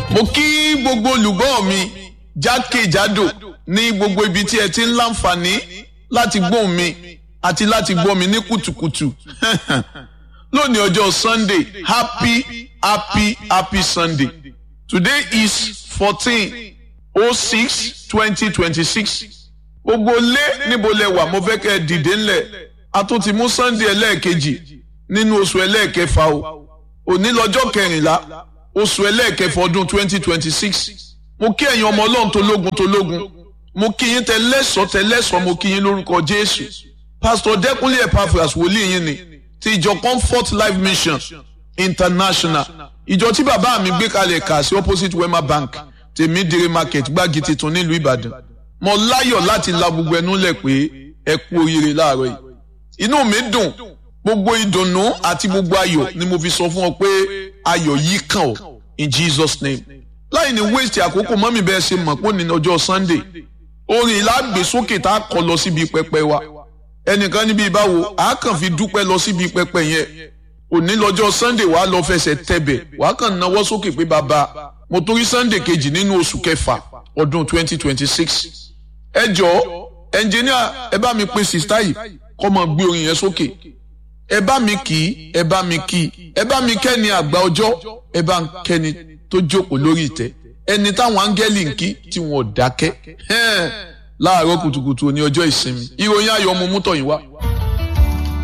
mo kí gbogbo olùgbọ́ mi jákèjádò ní gbogbo ibi tí ẹ ti ń láǹfààní láti gbóhùn mi àti láti gbọ́ mi ní kùtùkùtù lónìí ọjọ́ sunday happy happy happy sunday today is fourteen oh six twenty twenty six gbogbo lé níbo lẹ wà mo fẹ́ kẹ́ ẹ dìde ńlẹ̀ a tún ti mú sunday ẹlẹ́ẹ̀kejì nínú oṣù ẹlẹ́ẹ̀kẹfà o òní lọ́jọ́ kẹrìnlá oṣù ẹlẹ́ẹ̀kẹfà ọdún twenty twenty six mo kí ẹ̀yin ọmọ ọlọ́run tológun tológun mo kí yín tẹlẹ́sọ̀ tẹlẹ́sọ̀ mo kí yín lórúkọ jésù pastor dẹ́kunlé epaphras wòlíì yín ni ti ìjọ comfort life mission international ìjọ tí bàbá mi gbé kalẹ̀ kà sí opposite wema bank tèmídìrí market gbági tuntun nílùú ìbàdàn mo láyọ̀ láti la gbogbo ẹnu lẹ̀ pé ẹ kú oríire láàárọ̀ yìí inú mi dùn gbogbo ìdùnnú àti gbogbo ayọ̀ ni mo fi sọ fún ọ pé ayọ̀ yìí kàn ọ́ in jesus name láì ní waste àkókò mọ́mí bẹ́ẹ̀ ṣe mọ̀ pé ní ọjọ́ sunday orin ìlàgbèsókè tá a kọ lọ síbi pẹpẹ wa ẹnìkan níbi ìbáwo a kàn fi dúpẹ́ lọ síbi pẹpẹ yẹn òní lọ́jọ́ sunday wàá lọ fẹsẹ̀ tẹ̀bẹ̀ wàá kàn náwó sókè pé bàbá mo torí sunday kejì nínú oṣù kẹfà ọdún twenty twenty six ẹ jọ̀ọ́ ẹnjìníà ẹ bá mi pe sista yìí kọ́ mọ gbé orin yẹn sókè ẹ bá mi kì í ẹ bá mi kì í ẹ bá mi kẹ́ni àgbà ọjọ́ ẹ bá ń kẹ́ni tó jókòó lórí ìtẹ́ ẹni táwọn áńgẹ́lì ń kí tí wọn ò dákẹ́ láàárọ̀ kùtùkùtù ní ọjọ́ ìsinmi ìròyìn ayọ̀ ọmọ mútọ̀ yìí wá.